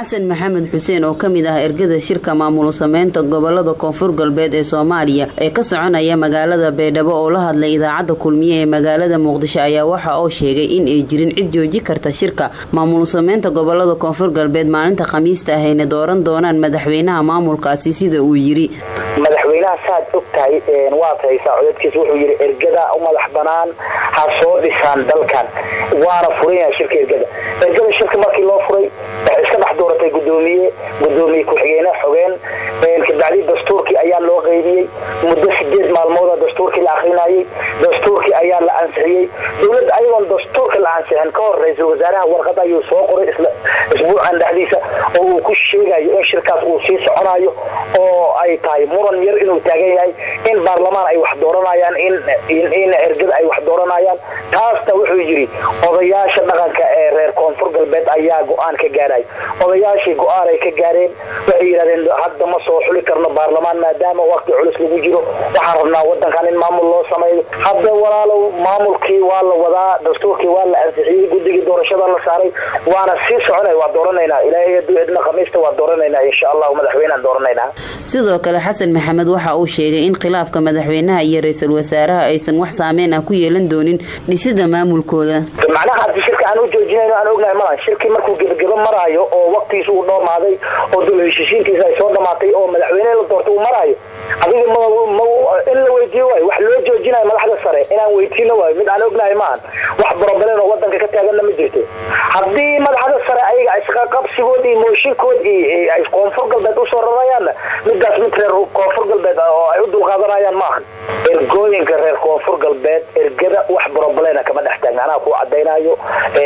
xasan maxamed xuseen oo kamid ah ergada shirka maamul sameynta gobolada koonfur galbeed ee soomaaliya ee ka soconaya magaalada baydhabo oo la hadlay idaacadda kulmiye ee magaalada muqdisho ayaa waxa uu sheegay in ay jirin cid jooji karta shirka maamul sameynta gobolada koonfur galbeed maalinta khamiista ahayna dooran doonaan madaxweynaha maamulkaasi sida uu yiri madaxweynaha saad og tahay waad haysaa codadkiis wuxuu yidhi ergada u madax banaan ha soo dhisaan dalkan waana furan yahay shirka ergada ergada shirka markii loo furay waxay iska dhex dooratay gudoomiye gudoomiye ku-xigeyne xogeen kabacdi dastuurkii ayaa loo qeybiyey muddo sideed maalmooda dastuurkii la akrinayay dastuurkii ayaa la ansixiyey dowladda ayagoon dastuurka la ansixin ka hor ra-iisul wasaaraha warqad ayuu soo qoray isbuucan dhexdiisa oo uu ku sheegayo in shirkaas uu sii soconayo oo ay tahay muran yar inuu taagan yahay in baarlamaan ay wax dooranayaan in ergada ay wax dooranayaan taasna wuxuu yidhi odayaasha dhaqanka ee reer koonfur galbeed ayaa go-aan ka gaarhay odayaashii go-aan ay ka gaareen waxay yidhahdeen hadda ma soo xuli karno baarlamaan maadaama waqti culus lagu jiro waxaan rabnaa wadankan in maamul loo sameeyo hadda walaalow maamulkii waa la wadaa dastuurkii waa la ansixiyey guddigii doorashada la saaray waana sii soconay waa dooranaynaa ilaahay hadduu idna khamiista waa dooranaynaa insha allahu madaxweynean dooranaynaa sidoo kale xasan maxamed waxa uu sheegay in khilaafka madaxweynaha iyo ra-iisul wasaaraha aysan wax saameyn ah ku yeelan doonin dhisida maamulkooda macnaha haddi shirka aan u joojinayno aan ognahay malan shirkii markuu gebagebo maraayo oo waqtigiisa uu dhoomaaday oo dul heshiisiintiisa ay soo dhamaatay oo madaxweyne la doorta uu maraayo adiga in la weydiiyo waayo wax loo joojinayo madaxda sare inaan weydiino waayo mid aan ognahay maahan wax broblem oo wadanka ka taaganna ma jirto haddii madaxda sare ayaga isqaqabsigood iyo mooshinkood iyo ay koonfur galbeed usoo rarayaanna midaas mid reer koonfur galbeed oo ay u dulqaadanayaan maahan ergooyinka reer koonfur galbeed ergada wax broblema kama dhex taagna anaa ku cadaynayo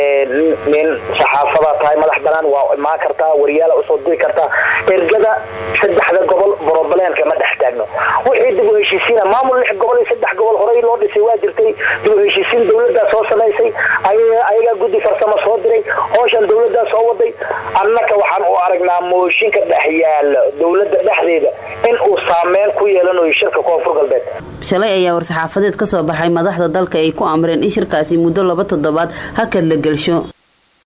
nin saxaafada tahay madax banaan waa imaan kartaa wariyaala usoo diri kartaa ergada saddexda gobol broblem kama dhex taagno wixii dib u heshiisiina maamul lix gobol iyo saddex gobol horey loo dhisay waa jirtay dib u heshiisiin dowladdaa soo samaysay ayagaa guddi farsamo soo diray hooshan dowladdaa soo waday annaka waxaan u aragnaa mooshinka dhex yaala dowladda dhexdeeda in uu saameyn ku yeelanayo shirka koonfur galbeed shalay ayaa war-saxaafadeed ka soo baxay madaxda dalka ay ku amreen in shirkaasi muddo laba toddobaad hakad la gelsho